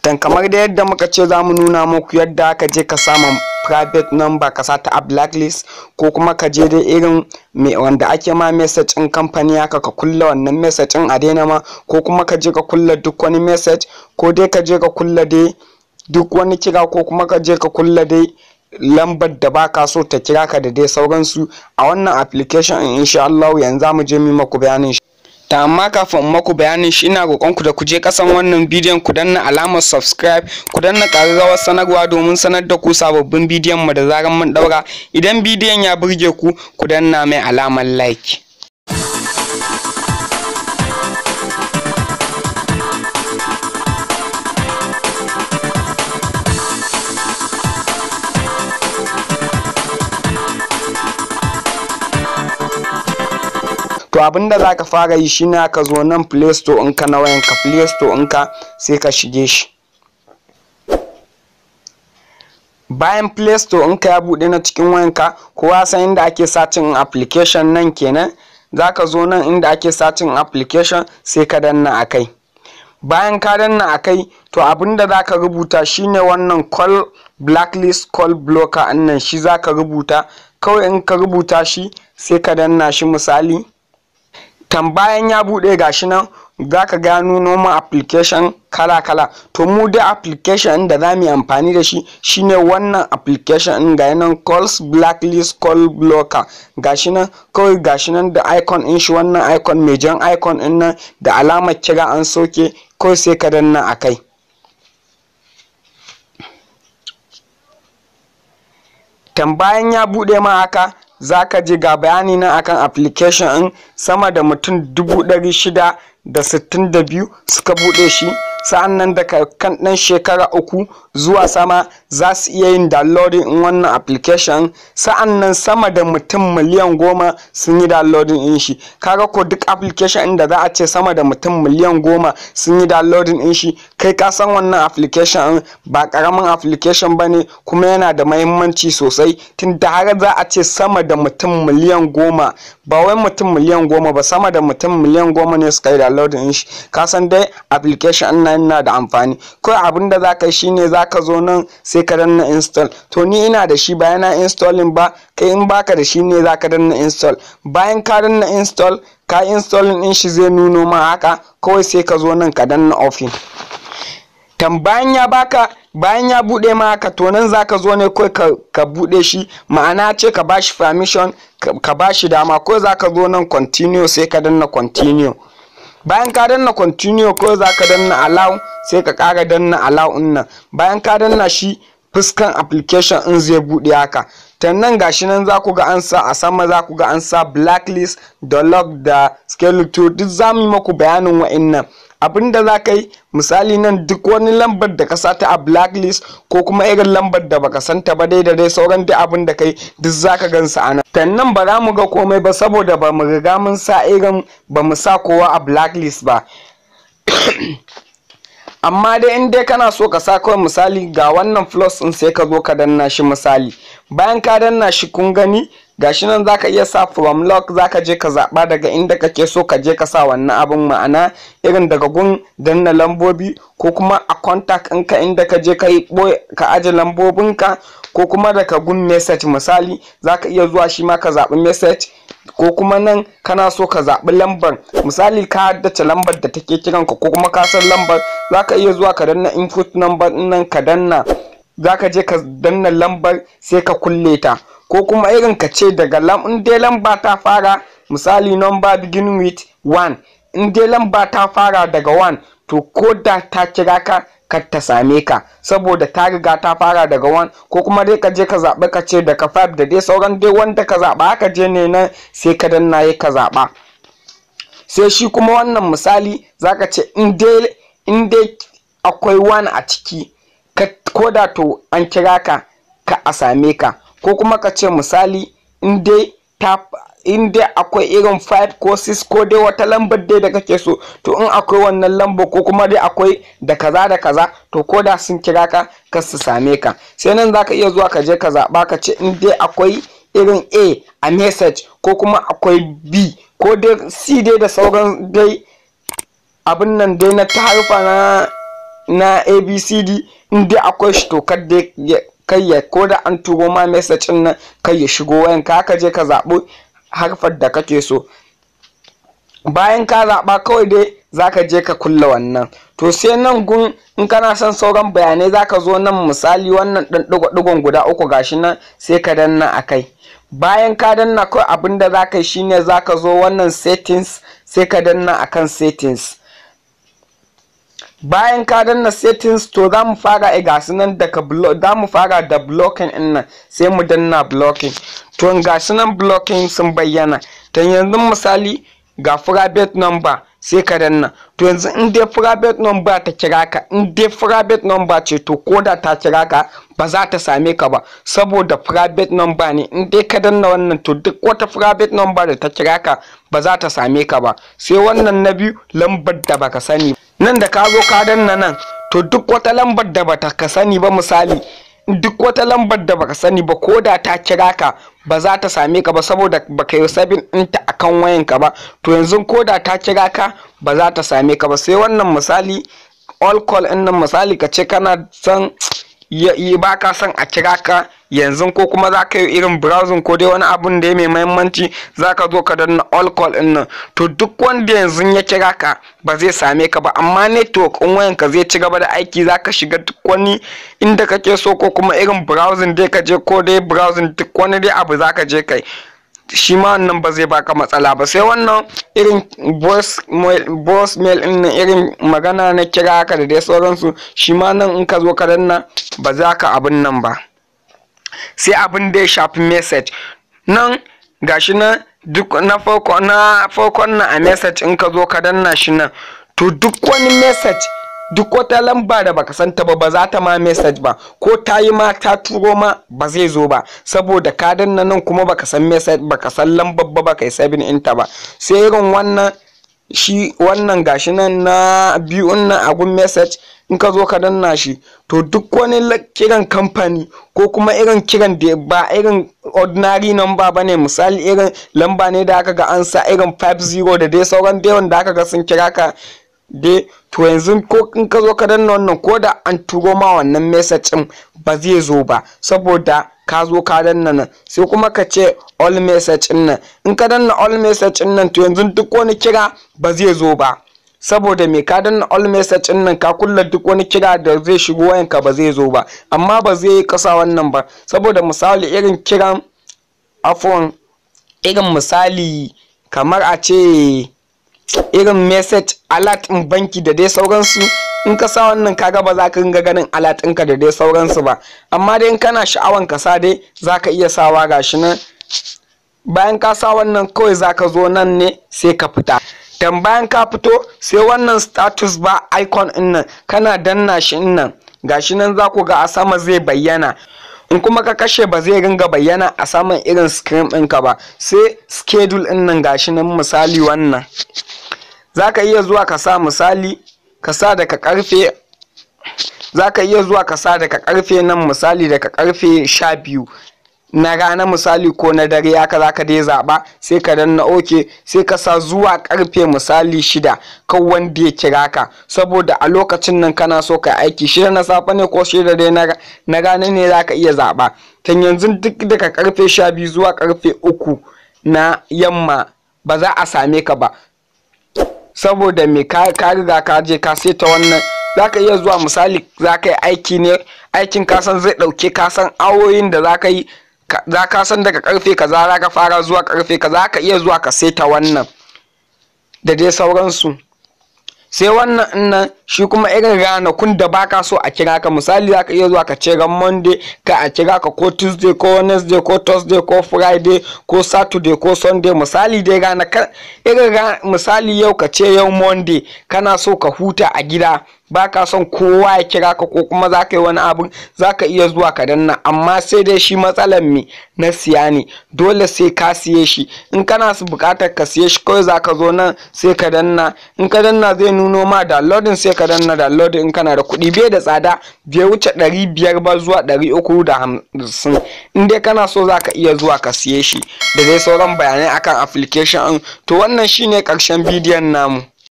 dan kamar da yadda muka ce za mu nuna muku yadda aka je ka sama private number ka sata a blacklist ko kuma ka je dai irin me wanda ake ma message in kamfani haka ka kulla wannan message in a daina ma ko kuma ka je ka kulla duk wani message ko dai ka je ka kulla dai duk wani kira ko kuma ka je ka kulla dai lambar da baka so ta kira ka da dai sauransu a wannan application in insha Allah yanzu za mu je mu maku bayanin shi ta amma kafin maku bayanin shi ina roƙon ku da ku je kasan wannan bidiyon ku danna alamar subscribe ku danna ƙararrawar sanarwa domin sanar da ku sababbin bidiyon mu da zaran mun daura idan bidiyon ya burge ku ku danna mai alamar like to abinda za ka fara yi shine ka zo nan play store ɗinka na wayanka play store ɗinka sai ka shige shi bayan play store ɗinka ya buɗe na cikin wayanka kowa san inda ake sacin application nan kenan za ka zo nan inda ake sacin application sai ka danna a kai bayan ka danna a kai to abinda za ka rubuta shine wannan call blacklist call blocker nan shi za ka rubuta kawai in ka rubuta shi sai ka danna shi misali tambayan ya buɗe gashi nan za ka gano noma application kala-kala to mu da application da za mu yi amfani da shi shine wannan application ɗin ga nan calls blacklist call blocker gashi nan kawai gashi nan da icon ɗin shi wannan icon mai jan icon ɗin nan da alamar kira an soke kawai sai ka danna a kai tambayan ya buɗe ma haka za ka ji ga bayani na akan application ɗin sama da mutum dubu ɗari shida da sittin da biyu suka buɗe shi sa'an nan daga kan ɗan shekara uku zuwa sama za su iya yin downloading in wannan application sa'an nan sama da mutum miliyan goma sun yi downloading in shi kaga ko duk application inda za a ce sama da mutum miliyan goma sun yi downloading in shi kai ka san wannan application ba karamin application ba ne kuma yana da mahimmanci sosai tun da har za a ce sama da mutum miliyan goma ba wai mutum miliyan goma ba sama da mutum miliyan goma ne suka yi downloading in shi ka san dai application nan na da amfani kawai abin da za ka yi shine za ka zo nan sai ka danna install to ni ina da shi bayan na installing ba kai in baka da shi ne za ka danna install bayan ka danna install ka installing din shi zai nuno ma haka kawai sai ka zo nan ka danna offin tambayan ya baka bayan ya bude ma haka to nan zaka zo ne kawai ka, ka bude shi ma'ana ce ka bashi permission ka, ka bashi dama ko zaka zo nan continue sai ka danna continue bayan ka danna continue ko za ka danna allow sai ka kara danna allow nan bayan ka danna shi fuskan application in zai bude haka nan gashi nan za ku ga an sa a sama za ku ga an sa blacklist da log da skeleton duk za mu yi maku bayanin wa'innan abinda za ka yi misali nan duk wani lambar da ka sata a blacklist ko kuma irin lambar da baka santa ba dai da dai sauran duk abin da kai duk za ka gansa a nan sannan ba za mu ga komai ba saboda ba mu riga mun sa irin ba mu sa kowa a blacklist ba amma dai in dai kana so ka sa kawai misali ga wannan plus din sai ka zo ka danna shi misali bayan ka danna shi kun gani gashi nan zaka iya sa from lock zaka je ka zaba daga inda kake so ka je ka sa wannan abin ma'ana irin daga gun danna lambobi ko kuma a contact ɗinka inda ka je ka yi ka aje lambobinka ko kuma daga gun message misali zaka iya zuwa shi ma ka zaɓi message ko kuma nan kana so ka zaɓi lambar misali ka haddace lambar da take kiranka ko kuma ka san lambar zaka iya zuwa ka danna input number nan ka danna zaka je ka danna lambar sai ka kulle ta ko kuma irin ka ce daga lam in dai lamba ta fara misali number begin with 1 in dai lamba ta fara daga 1 to ko da ta kira ka kar ta same ka saboda ta riga ta fara daga 1 ko kuma dai ka je ka zaɓi ka ce daga 5 da dai sauran dai wanda ka zaɓa haka je ne nan sai ka danna ya ka zaɓa sai shi kuma wannan misali zaka ce in dai akwai 1 a ciki ko da to an kira ka ka a same ka ko kuma ka ce misali in dai ta in dai akwai irin 5 ko 6 ko dai wata lambar dai da kake so to in akwai wannan lambar ko kuma dai akwai da kaza da kaza to ko da sun kira ka ka su same ka sai nan zaka iya zuwa ka je ka zaɓa ka ce in dai akwai irin a a message ko kuma akwai b ko dai c dai da sauran dai abin nan dai na ta harfa na na abcd in dai akwai shi to kar dai kai ya ko da an turo ma message din nan kai ya shigo wayan ka ka je ka zaɓi harfar da kake so bayan ka zaɓa kawai dai zaka je ka kulle wannan to sai nan gun in kana son sauran bayanai zaka zo nan misali wannan ɗan ɗigo guda uku gashi nan sai ka danna a kai bayan ka danna kawai abin da zaka yi shine zaka zo wannan settings sai ka danna akan settings bayan ka danna settings to za mu fara a gasu nan daga za mu fara da blocking din nan sai mu danna blocking to gasu nan blocking sun bayyana ta yanzu misali ga private number sai ka danna to yanzu in dai private number ta kira ka in dai private number ce to koda ta kira ka ba za ta same ka ba saboda private number ne in dai ka danna wannan to duk wata private number da ta kira ka ba za ta same ka ba sai wannan na biyu lambar da baka sani nan da ka zo ka danna nan to duk wata lambar da bata ka sani ba misali duk wata lambar da baka sani ba ko da ta kira ka ba za ta same ka ba saboda baka yi sabin ɗinta akan wayan ka ba to yanzu ko da ta kira ka ba za ta same ka ba sai wannan misali all call ɗin nan misali ka ce kana son yi ba ka son a kira ka yanzu ko kuma za ka yi irin browsing ko dai wani abun da ya mai mahimmanci za ka zo ka danna all call din nan to duk wanda yanzu ya kira ka ba zai same ka ba amma network in wayan ka zai ci gaba da aiki za ka shiga duk wani inda kake so ko kuma irin browsing dai ka je ko dai browsing duk wani dai abu za ka je kai shi ma wannan ba zai baka matsala ba sai wannan irin voice mail din nan irin magana na kira haka da dai sauransu shi ma nan in ka zo ka danna ba za ka abin nan ba sai abin da ya shafi message nan gashi nan duk na farko na farkon na a message in ka zo ka danna shi nan to duk wani message duk wata lamba da baka santa ba ba za ta ma message ba ko ta yi ma ta turo ma ba zai zo ba saboda ka danna nan kuma baka san message baka san lambar ba baka yi sabin inta ba sai irin wannan shi wannan gashi nan na biyun nan agun message in ka zo ka danna shi to duk wani kiran kamfani ko kuma irin kiran da ba irin ordinary number ba ne misali irin lamba ne da aka ga an sa irin 50 da dai sauran da yawan da aka ga sun kira ka dai to yanzu ko in ka zo ka danna wannan ko da an turo ma wannan message din ba zai zo ba saboda ka zo ka danna nan sai kuma ka ce all message din nan in ka danna all message din nan to yanzu duk wani kira ba zai zo ba saboda me ka danna all message din nan ka kulla duk wani kira da zai shigo wayanka ba zai zo ba amma ba zai yi kasa wannan ba saboda misali irin kiran afon irin misali kamar a ce irin message alert in banki da dai sauransu in ka sa wannan kaga ba za ka ringa ganin alert ɗinka da dai sauransu ba amma dai in kana sha'awan ka sa dai za ka iya sawa gashi nan bayan ka sa wannan kawai za ka zo nan ne sai ka fita dan bayan ka fito sai wannan status ba icon ɗin nan kana danna shi nan gashi nan za ku ga a sama zai bayyana in kuma ka kashe ba zai ringa bayyana a saman irin screen ɗinka ba sai schedule ɗin nan gashi nan misali wannan za ka iya zuwa ka sa misali ka sa daga karfe za ka iya zuwa ka sa daga karfe nan misali daga karfe sha biyu na rana misali ko na dare haka za ka dai zaɓa sai ka danna oke sai ka sa zuwa karfe misali shida kan wanda ya kira ka saboda a lokacin nan kana so ka aiki shida na safe ne ko shida dai na rana ne za ka iya zaɓa tan yanzu duk daga karfe sha biyu zuwa karfe uku na yamma ba za a same ka ba saboda me ka riga ka je ka seta wannan za ka iya zuwa misali za ka yi aiki ne aikin kasan zai ɗauke kasan awoyin da za ka yi za ka san daga karfe kaza za ka fara zuwa karfe kaza ka iya zuwa ka seta wannan da dai sauransu sai wannan nan shi kuma irin ranakun da baka so a kira ka misali za ka iya zuwa ka ce ran monday ka a kira ka ko tuesday ko wednesday ko thursday ko friday ko saturday ko sunday misali dai ranakan irin misali yau ka ce yau monday kana so ka huta a gida baka son kowa ya kira ka ko kuma za ka yi wani abin za ka iya zuwa ka danna amma sai dai shi matsalar me na siya ne dole sai ka siye shi in kana su bukatar ka siye shi kawai za ka zo nan sai ka danna in ka danna zai nuno ma downloading sai ka danna downloading in kana da kuɗi bai da tsada bai wuce ɗari biyar ba zuwa ɗari uku da hamsin in dai kana so za ka iya zuwa ka siye shi da dai sauran bayanai akan application to wannan shine ƙarshen bidiyon namu